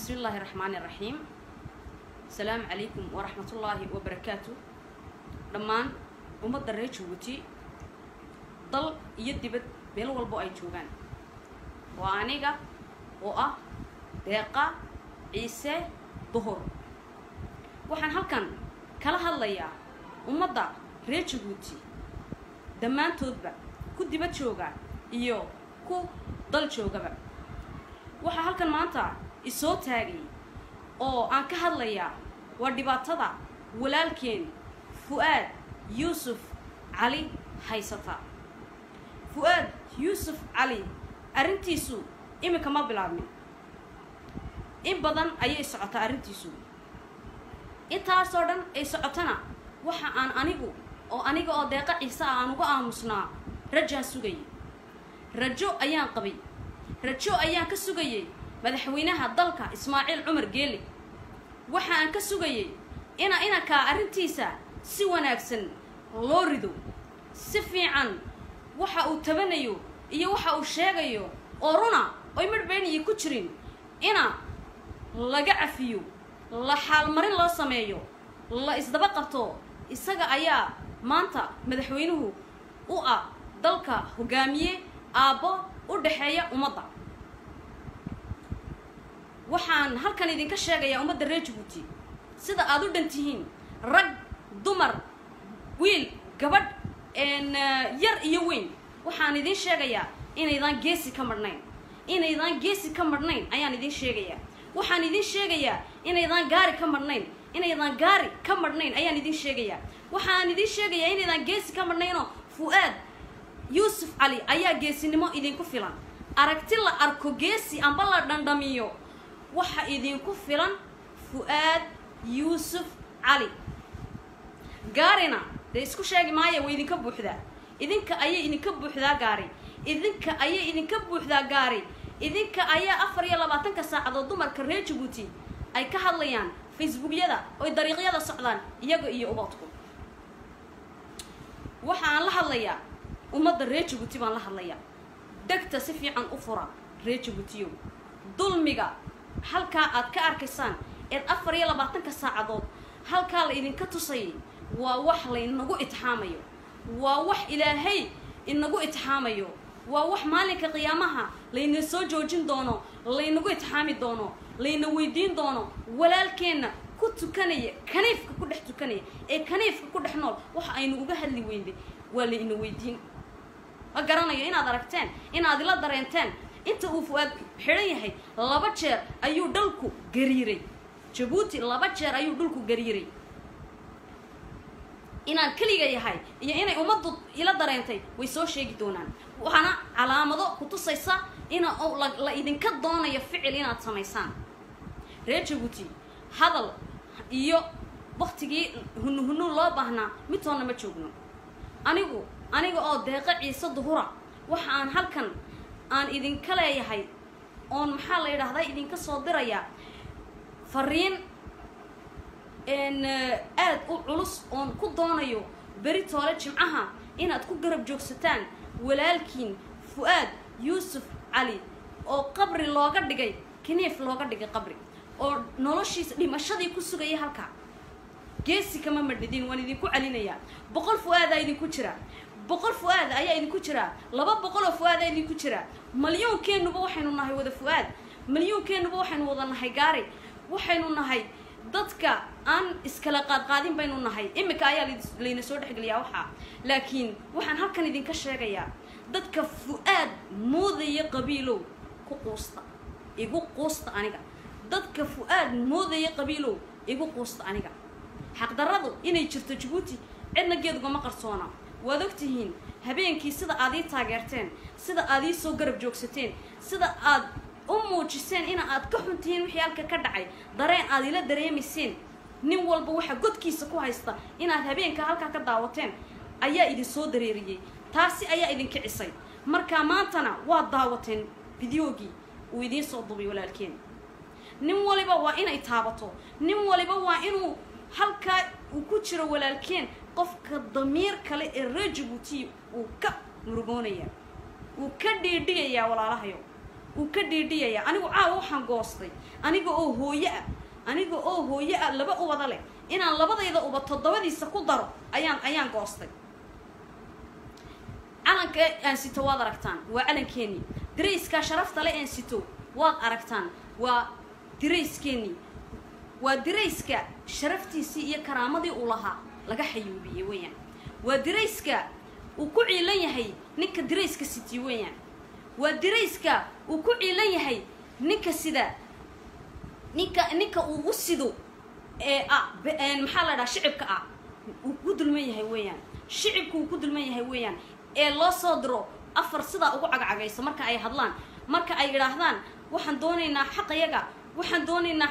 بسم الله الرحمن الرحيم السلام عليكم ورحمة الله وبركاته dhammaan ummadda reer jabuuti dal iyo dibad meel walbo ay joogaan waa aniga oo ah deeqa ciise duhur waxaan halkan kala hadlayaa ummadda reer jabuuti dhammaantoodba ku dibad jooga iyo ku dal joogaba waxaa halkan maanta isoo taagay oo aan ka hadlayaa waa dhibaatada walaalkeen fu-aad yuusuf cali haysata fu-aad yuusuf cali arrintiisu iminka ma bilaabmin in badan ayay socotaa arrintiisu intaasoo dhan ay socotana waxa aan anigu oo aniga oo deeqa ciise ah aan uga aamusnaa rajaan sugayay rajo ayaan qabay rajo ayaan ka sugayay madaxweynaha dalka ismaaciil cumar geeli waxa aan ka sugayay ina inankaa arrintiisa si wanaagsan loo rido si fiican waxa uu tabanayo iyo waxa uu sheegayo oo runa oy midhbeyniyi ku jirin ina laga cafiyo la xaalmarin loo sameeyo la isdaba qabto isaga ayaa maanta madaxweynuhu u ah dalka hogaamiye aabbo u dhexeeya ummadda waxaan halkan idinka sheegayaa ummadda reer jabuuti sida aada u dhan tihiin rag dumar wiil gabadh yar iyo weyn waxaan idiin sheegayaa inaydaan geesi ka marhnayn inaydaan geesi ka marhnayn ayaan idiin sheegayaa waxaan idiin sheegayaa inaydaan gaari ka marhnayn inaydaan gaari ka marhnayn ayaan idiin sheegayaa waxaan idiin sheegayaa inaydaan geesi ka marhnaynoo fu-aad yuusuf cali ayaa geesinimo idinku filan aragti la arko geesi amba la dhandhamiyo waxa idinku filan fu-aad yuusuf cali gaarina dee isku sheegi maaya way idinka buuxdaa idinka ayay idinka buuxdaa gaari idinka ayay idinka buuxdaa gaari idinka ayaa afar iyo labaatanka saacadood dumarka reer jabuuti ay ka hadlayaan facebookyada oy dariiqyada socdaan iyaga iyo ubadku waxa aan la hadlayaa ummadda reer jabuuti baan la hadlayaa degta si fiican u fura reer jabuutiyow dulmiga halkaa aad ka arkaysaan eed afar iyo labaatanka saacadood halkaa la idinka tusayay waa wax laynagu itixaamayo waa wax ilaahay inagu itixaamayo waa wax maalinka qiyaamaha layna soo joojin doono laynagu itixaami doono layna weydiin doono walaalkeenna ku tukanaya kaniifka ku dhex tukanaya ee kaniifka ku dhex nool waxa aynu uga hadli weynday waa layna weydiin ma garanayo inaad aragteen inaad ila dareenteen inta uu fu-aad xidhan yahay laba jeer ayuu dhalku gariiray jabuuti laba jeer ayuu dhulku gariiray inaan keliga yahay iyo inay ummaddu ila dareentay way soo sheegi doonaan waxaana calaamado ku tusaysa ina la idinka doonayo ficil inaad samaysaan reer jabuuti hadal iyo waktigii hunu hunu loo baahnaa midtoonna ma joogno anigu aniga oo deeqa ciise duhura waxa aan halkan aan idinka leeyahay oon maxaa la yidhaahdaa idinka soo dirayaa fariin aad u culus oon ku doonayo beri toole jimcaha inaad ku garab joogsataan walaalkiin fu-aad yuusuf cali oo qabri looga dhigay kaniif looga dhigay qabri oo noloshiisa dhimashadii ku sugaya halkaa geesi kama madhidin waan idinku celinayaa boqol fu-aadaa idinku jira boqol fu-aada ayaa idinku jiraa laba boqol oo fu-aadaa idinku jira malyuunkeennuba waxaynu nahay wada fu-aad malyuunkeennuba waxaynu wada nahay gaari waxaynu nahay dadka aan iskala qaadqaadin baynu nahay iminka ayaa layna soo dhexgeliyaa waxaa laakiin waxaan halkan idinka sheegayaa dadka fu-aad moodaya qabiilow ku quusta igu quusta aniga dadka fu-aad moodaya qabiilow igu quusta aniga xaqdarradu inay jirto jabuuti cidna geedugama qarsoona waad ogtihiin habeenkii sida aad ii taageerteen sida aad ii soo garab joogsateen sida aad u muujiseen ina aad ka xun tihiin wixii halka ka dhacay dareen aad ila dareemayseen nin walba waxa godkiisa ku haysta inaad habeenka halkaa ka daawateen ayaa idin soo dareeriyey taasi ayaa idin kicisay markaa maantana waad daawateen fideogii uu idiin soo dubay walaalkeen nin waliba waa inay taabato nin waliba waa inuu halkaa uu ku jiro walaalkeen qofka damiir kale ee reer jabuuti uu ka murugoonaya wuu ka dhiidhigayaa walaalahayo uu ka dhiidhiyaya anigu caawa waxaan goostay aniga oo hooye ah aniga oo hooye ah laba ubada leh inaan labadayda uba toddobadiisa ku daro ayaan ayaan goostay calanka aan sito waad aragtaan waa calankeenii dirayskaa sharafta le aan sito waad aragtaan waa dirayskeenii waa dirayska sharaftiisii iyo karaamadii uu lahaa laga xayuubiyey weeyaan waa dirayska uu ku ciilan yahay ninka dirayska siti weeyaan waa dirayska uu ku ciilan yahay ninka sida ninka ninka uu u sido ee ah maxaa la dhaha shicibka ah uu ku dulman yahay weeyaan shicibka uu ku dulman yahay weeyaan ee loo soo diro afar sidaa ugu cagcagayso marka ay hadlaan marka ay yidhaahdaan waxaan doonaynaa xaqayaga waxaan doonaynaa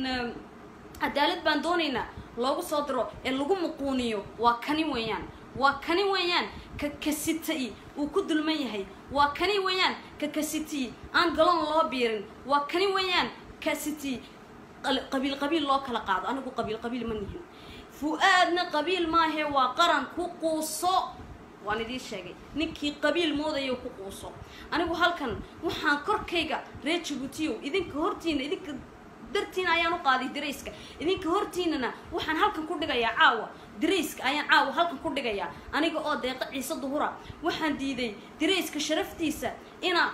cadaalad baan doonaynaa loogu soo diro ee lagu muquuniyo waa kani weeyaan waa kani weeyaan ka kasitay uu ku dulman yahay waa kani weeyaan ka kasiti aan galoon loo biirin waa kani weeyaan kasiti qabiil qabiil loo kala qaado anigu qabiil qabiil ma nihin fu-aadna qabiil maahee waa qaran ku quuso waan idiin sheegay ninkii qabiil moodayo ku quuso anigu halkan waxaan korkayga reer jabuutiyow idinka hortiina idinka dartiina ayaan u qaaday darayska idinka hortiinana waxaan halkan ku dhigayaa caawa darayska ayaan caawa halkan ku dhigayaa aniga oo deeqa ciise duhura waxaan diiday darayska sharaftiisa ina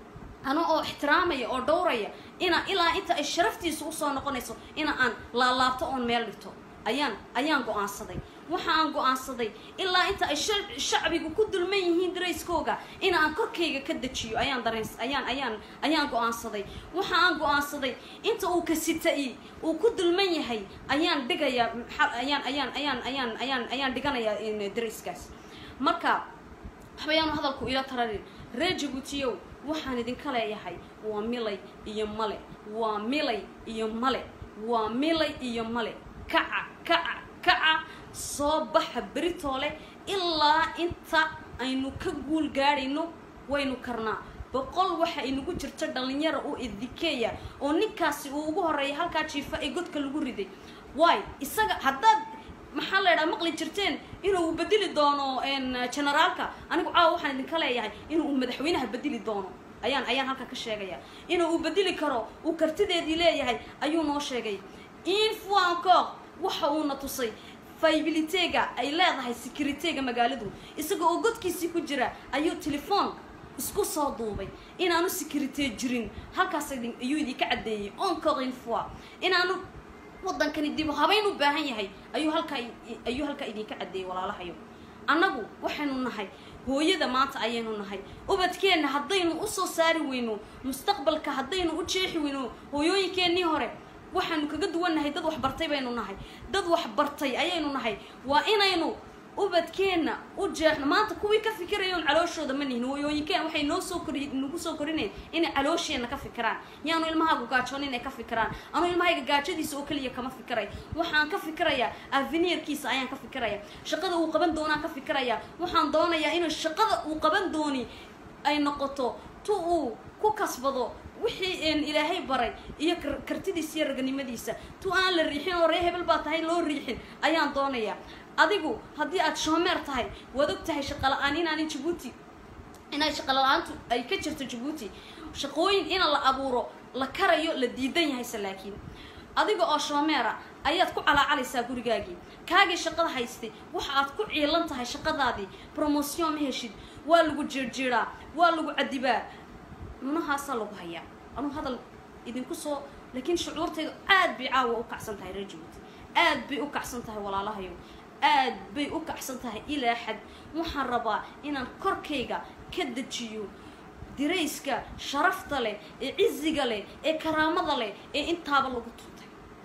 ana oo ixtiraamaya oo dhowraya ina ilaa inta ay sharaftiisa usoo noqonayso ina aan laalaabto oon meel dhigto ayaan ayaan go-aansaday waxa aan go-aansaday ilaa inta ay shacbigu ku dulman yihiin darayskooga in aan korkayga ka dejiyo ayaan dareens ayaan ayaan ayaan go-aansaday waxa aan go-aansaday inta uu kasita-i uu ku dulman yahay ayaan dhigayaa ayaan ayaan ayaan ayaan ayaan ayaan dhiganayaa darayskaas marka waxbayaanu hadalku ila tararin reer jabuutiyow waxaan idinka leeyahay waa milay iyo male waa milay iyo male waa milay iyo male kaca kaca kaca soo baxa beritoole ilaa inta aynu ka guul gaadhayno waynu karnaa boqol waxa inagu jirto dhallinyara oo idikeeya oo ninkaasi uu ugu horreeya halkaa jiifa ee godka lagu riday waay isaga haddaad maxaa la ydhaha maqli jirteen inuu bedeli doono generaalka anigu caawa waxaan idinka leeyahay inuu madaxweynaha bedeli doono ayaan ayaan halkaa ka sheegaya inuu uu bedeli karo uu kartideedii leeyahay ayuu noo sheegay in fois encore waxa uuna tusay faybilitega ay leedahay securitega magaaladu isaga oo godkiisii ku jira ayuu telefoon isku soo duubay inaanu securite jirin halkaas ayuu idinka caddeeyey encore une fois inaanu waddankani dib habayn u baahan yahay ayuu halkaa ayuu halkaa idinka caddeeyey walaalahayo annagu waxaynu nahay hooyada maanta ayaynu nahay ubadkeenna haddaynu usoo saari weyno mustaqbalka haddaynu u jeexi weyno hooyooyinkeennii hore waxaanu kaga duwannahay dad waxbartay baynu nahay dad waxbartay ayaynu nahay waa inaynu ubadkeenna u jeexno maanta kuwii ka fikirayoon calooshooda ma nihin hooyooyinkeen waxay noo soo kori nagu soo korineen inay caloosheenna ka fikiraan yaanu ilmahaagu gaajoon inay ka fikiraan anu ilmahayga gaajadiisa oo keliya kama fikiray waxaan ka fikirayaa avenirkiisa ayaan ka fikiraya shaqada uu qaban doonaan ka fikiraya waxaan doonayaa inuu shaqada uu qaban dooni ay noqoto tu uu ku kasbado wixii ilaahay baray iyo kartidiisa iyo raganimadiisa tu aan la riixin oo ree hebel baa tahay loo riixin ayaan doonayaa adigu haddii aad shoomeer tahay waad og tahay shaqala-aan inaani jabuuti inay shaqala-aantu ay ka jirto jabuuti shaqooyin ina la abuuro la karayo la diidan yahayse laakiin adiga oo shoomeera ayaad ku calaacalaysaa gurigaagii kaagii shaqada haystay waxa aad ku ciilan tahay shaqadaadii promotion ma heshid waa lagu jeerjeeraa waa lagu cadibaa nunahaasaa lagu hayaa anuu hadal idinku soo laakiin shucuurtaydu aad bay caawa u kacsan tahay reer jabuuti aad bay u kacsan tahay walaalahayo aad bay u kacsan tahay ilaa xad waxaan rabaa inaan korkayga ka dejiyo dirayska sharafta leh ee ciziga leh ee karaamada leh ee intaaba lagu tuntay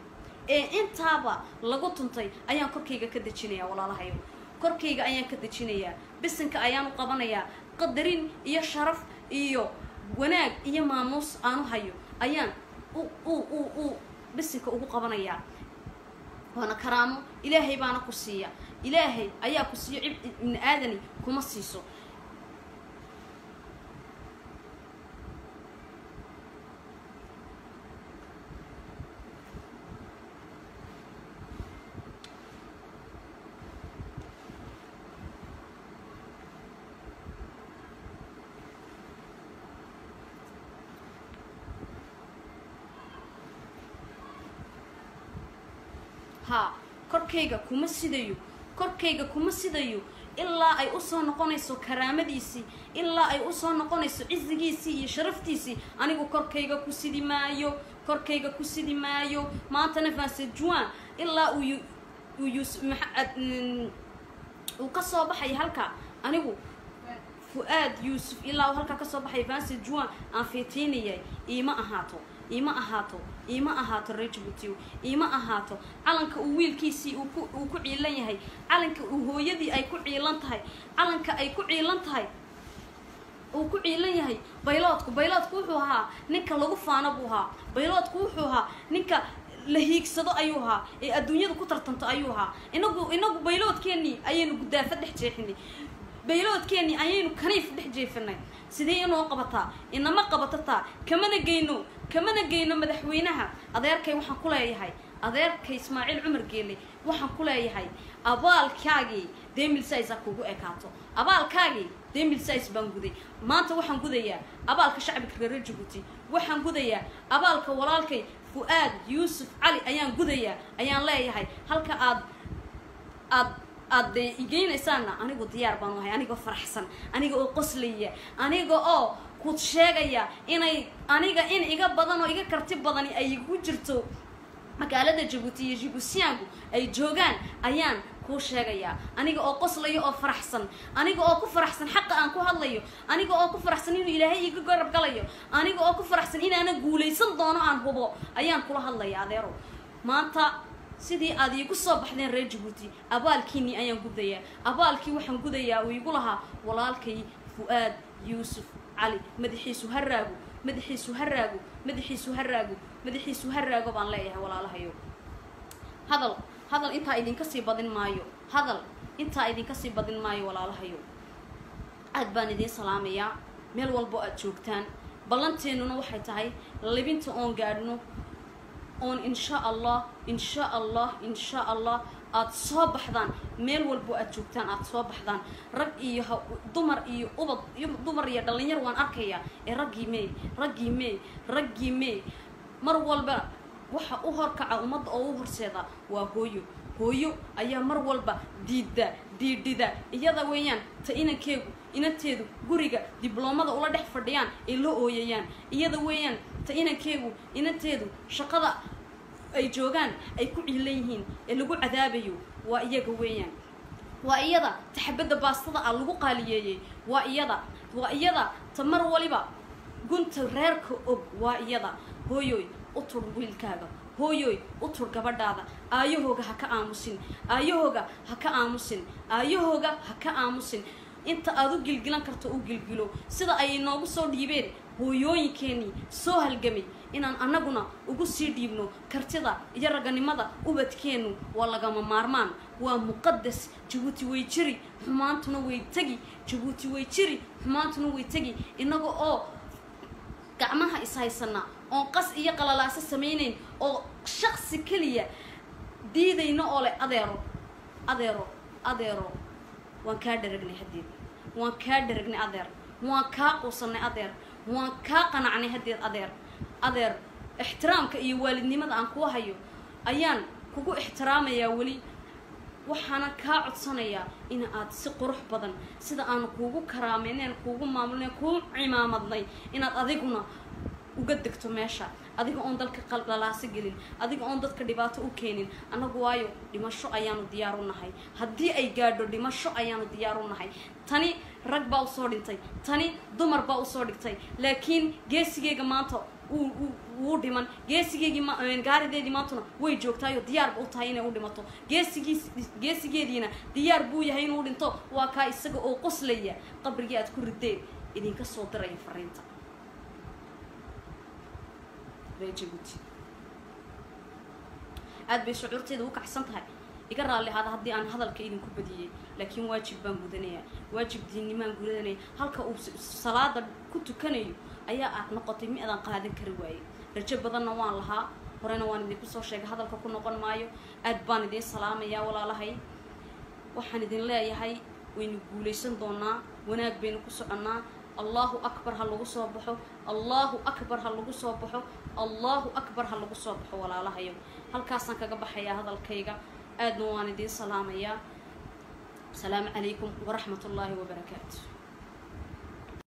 ee intaaba lagu tuntay ayaan korkayga ka dejinayaa walaalahayo korkayga ayaan ka dejinayaa bisinka ayaan u qabanayaa qadarin iyo sharaf iyo wanaag iyo maamuus aanu hayo ayaan u u u u bisinka ugu qabanayaa waana karaamo ilaahay baana ku siiya ilaahay ayaa ku siiyo cib ibni aadani kuma siiso haa korkayga kuma sidayo korkayga kuma sidayo ilaa ay usoo noqonayso karaamadiisii ilaa ay usoo noqonayso cizigiisii iyo sharaftiisii anigu korkayga ku sidi maayo korkayga ku sidi maayo maantana vansejuan ilaa uu uu yus maxaad uu ka soo baxaya halka anigu fu-aad yuusuf ilaa uu halkaa kasoo baxaya vansejuan aan fiitiinayay iima ahaato iima ahaato iima ahaato reer jabuutiw iima ahaato calanka uu wiilkiisii uu ku uu ku ciilan yahay calanka uu hooyadii ay ku ciilan tahay calanka ay ku ciilan tahay uu ku ciilan yahay bayloodku bayloodku wuxuu ahaa ninka lagu faano buu ahaa bayloodku wuxuu ahaa ninka la hiigsado ayuu ahaa ee adduunyada ku tartanto ayuu ahaa inagu inagu bayloodkeenii ayaynu gudaafa dhex jeexinay bayloodkeenii ayaynu kaniif dhex jeefinay sidee inoo qabataa inama qabatataa kamana geyno kamana geyno madaxweynaha adeerkay waxaan ku leeyahay adeerkay ismaaciil cumar geele waxaan ku leeyahay abaalkaagii demilsis ha kugu ekaato abaalkaagii demilsis baan guday maanta waxaan gudayaa abaalka shacbiga reer jabuuti waxaan gudayaa abaalka walaalkay fu-aad yuusuf cali ayaan gudayaa ayaan leeyahay halka aad aad aad de igeynaysaanna anigu diyaar baan ahay anigoo faraxsan aniga oo qoslaya aniga oo ku sheegaya inay aniga in iga badan oo iga karti badani ay igu jirto magaalada jabuuti iyo jibuusiyaanku ay joogaan ayaan kuu sheegayaa aniga oo qoslayo oo faraxsan aniga oo ku faraxsan xaqa aan ku hadlayo aniga oo ku faraxsan inuu ilaahay iga garab galayo aniga oo ku faraxsan inaana guulaysan doono aan hubo ayaan kula hadlaya adeero maanta sidii aad iigu soo baxdeen reer jabuuti abaalkiinii ayaan gudayaa abaalkii waxaan gudayaa uu igu lahaa walaalkay fu-aad yuusuf cali madaxiisu ha raago madaxiisu ha raago madaxiisu ha raago madaxiisu ha raago baan leeyahay walaalahayo hadal hadal intaa idinka sii badin maayo hadal intaa idinka sii badin maayo walaalahayo aad baan idiin salaamayaa meel walbo aad joogtaan ballanteennuna waxay tahay libinta oon gaadhno oon insha allah insha allah insha allah aada soo baxdaan meel walbo aad joogtaan aada soo baxdaan rag iyo ha dumar iyo ubad iyo dumar iyo dhalinyar waan arkayaa ee raggii meey raggii meey raggii meey mar walba waxa u horkaca ummadda oo u horseeda waa hooyo hooyo ayaa mar walba diidda diidhida iyada weeyaan ta inankeegu inanteedu guriga dibloomada ula dhex fadhiyaan ay la ooyayaan iyada weeyaan ta inankeegu inanteedu shaqada ay joogaan ay ku ciilan yihiin ee lagu cadaabayo waa iyaga weeyaan waa iyada taxabadda baastada ah lagu qaaliyeeyey waa iyada waa iyada ta mar waliba gunta reerka og waa iyada hooyoy u tur wiilkaaga hooyoy u tur gabadhaada aayahooga ha ka aamusin aayahooga ha ka aamusin aayahooga ha ka aamusin inta aad u gilgilan karto u gilgilo sida ay inoogu soo dhiibeen hooyooyinkeenii soo halgamay inaan annaguna ugu sii dhiibno kartida iyo raganimada ubadkeennu waa lagama maarmaan waa muqadas jabuuti way jiri xumaantuna way tegi jabuuti way jiri xumaantuna way tegi innaga oo gacmaha ishaysana oon qas iyo qalalaaso samaynayn oo shaqsi keliya diidayno oo leh adeero adeero adeero waan kaa dharagnay haddeed waan kaa dharagnay adeer waan kaa quusanay adeer waan kaa qanacnay haddeed adeer adeer ixtiraamka iyo waalidnimada aan kuu hayo ayaan kugu ixtiraamayaa weli waxaana kaa codsanayaa in aad si qurux badan sida aanu kuugu karaameyneen kuugu maamulnay kuu cimaamadnay inaad adiguna uga degto meesha adiga oon dalka qallalaaso gelin adiga oon dadka dhibaato u keenin annagu waayo dhimasho ayaanu diyaar u nahay haddii ay gaadho dhimasho ayaanu diyaar u nahay tani rag baa usoo dhintay tani dumar baa usoo dhigtay laakiin geesigeyga maanta wuu dhiman geesigeygii gaarideedii maantuna way joogtaayo diyaarba u tahay inay u dhimato geesigiis geesigeediina diyaar buu yahay inuu dhinto waa kaa isaga oo qoslaya qabrigii aad ku rideen idinka soo diraya fariinta reejabuuti aada bay shucuurteeda u kacsan tahay iga raalli ahaada haddii aan hadalka idinku badiyey laakiin waajib baan gudanayaa waajib diinnimaan gudanaya halka uu salaada ku tukanayo ayaa aad noqotay mi adaan qaadan kari waayey rajo badanna waan lahaa horena waan idinku soo sheegay hadalka ku noqon maayo aad baan idiin salaamayaa walaalahay waxaan idin leeyahay waynu guulaysan doonaa wanaag baynu ku soconnaa allahu akbar ha lagu soo baxo allahu akbar ha lagu soo baxo allahu akbar ha lagu soo baxo walaalahayo halkaasaan kaga baxayaa hadalkayga aadna waan idiin salaamayaa asalaamu calaykum waraxmat ullaahi wabarakaatu